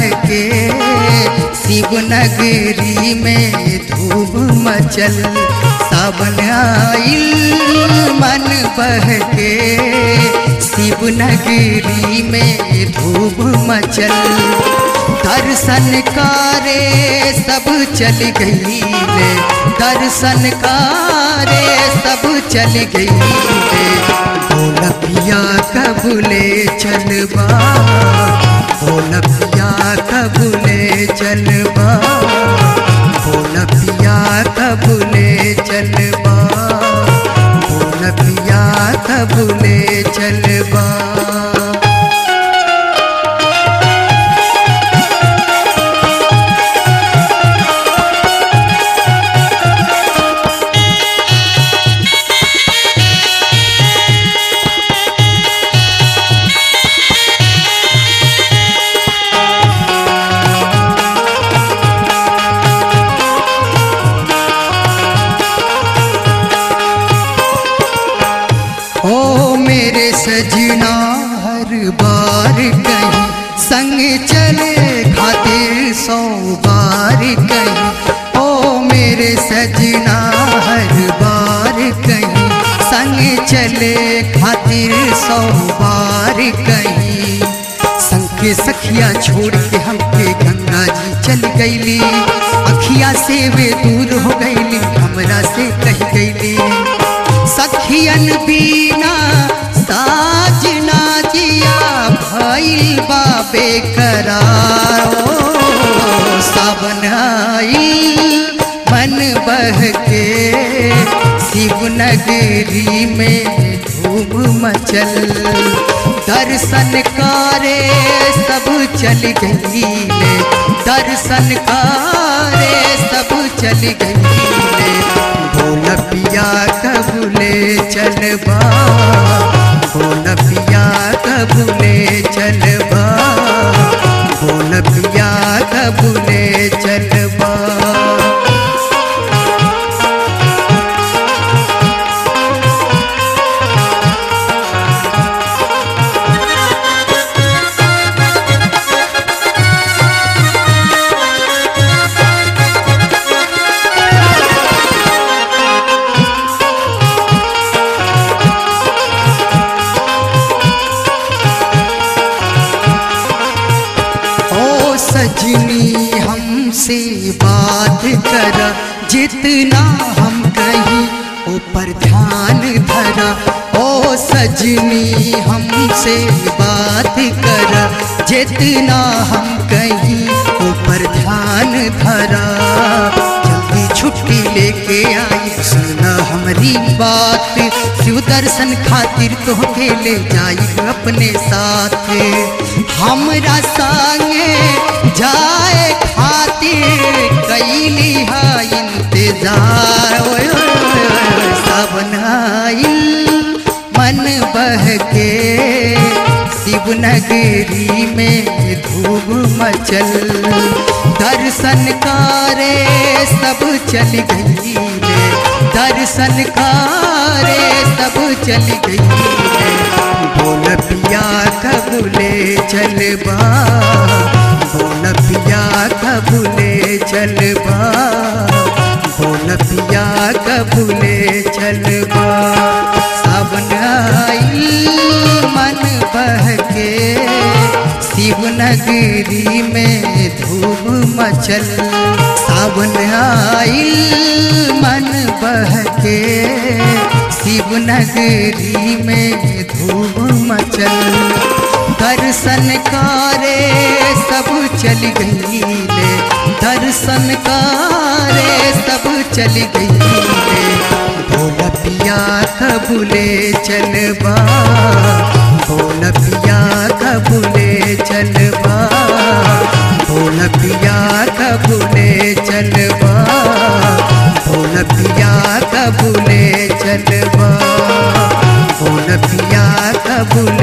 के शिवनगरी में धूप मचल सावन आइल मन बह के शिवनगरी में धूप मचल दर्शन कारे सब चल गई ले दर्शन कारे सब चल गई ले भोलपिया कबूले चलबा भोलपिया कबूले चलबा भोलपिया कबूले चलबा भोलपिया कबूले चलबा ओ मेरे सजना हर बार कहीं संग चले खातिर सौ बार कहीं ओ मेरे सजना हर बार कहीं संग चले खातिर सौ बार कहीं संग के सखिया छोड़ के हमके गंगा जी चल गईली अखिया से वे दूर हो गईली हमरा से कह गईली सखियन बीना साजना जिया भइल बाबे करारो सावन आइल मन बह के शिवनगरी में धूम मचल दर्शन करे सब चल गई ले दर्शन करे सब चल गई ले भोलपिया कबूले चलबा भोलपिया कबूले चलबा भोलपिया कबूले चलबा ओ सजनी हमसे बात कर जितना हम कहीं ऊपर ध्यान धरा ओ सजनी हमसे बात कर जितना हम कहीं ऊपर ध्यान धरा जल्दी छुट्टी लेके आई सुना हमारी बात शिव दर्शन खातिर तोहके ले जाई अपने साथ हमरा संगे जाए खातिर कैली हा इंतजार ओए ओए ओए, सावन आइल मन बह के शिवनगरी में धूप मचल दर्शन करे सब चल गई ले दर्शन करे सब चल गई ले बोल पिया कबूले चलबा बोल पिया कबूले चलबा बोल पिया कबूले चलबा सावन आई मन बह के शिवनगरी में धूप मचल सावन आई मन बह के शिवनगरी में धूप मचल दर्शन करे सब चल गई ले दर्शन करे सब चल गई ले भोला पिया कबूले चलबा भोला पिया कबूले चलबा भोला पिया कबूले चलबा भोला पिया कबूले चलबा भोला पिया कबूले